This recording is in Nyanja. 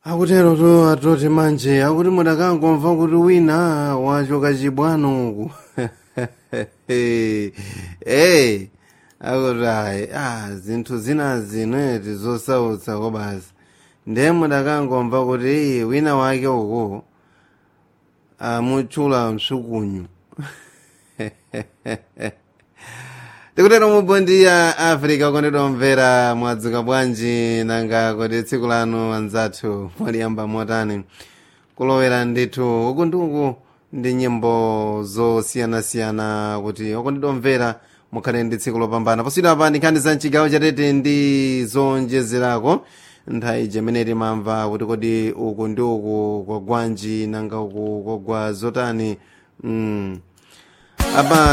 akutero to atoti manje akuti mudakangomva kuti wina wachoka chibwano uku hey akuti ayi ah zinthu zina zineti zosautsa ko basi ndiye mudakangomva kuti "Ee, wina wake uku amutchula msukunyu tikutero mubondi ya africa kondedwa mvera mwadzuka bwanji nanga kuti tsiku lanu anzathu mwaliyamba motani kulowera ndithu uku ndi uku ndi nyimbo zosiyanasiyana kuti okondedwa mvera mukhale ndi tsiku lopambana poswira apa ndikhani za mchigawo chatete ndi zonjezerako nthawi imene timamva kuti kodi uku ndi uku kwa gwanji nanga uku kwagwa zotani mm. apa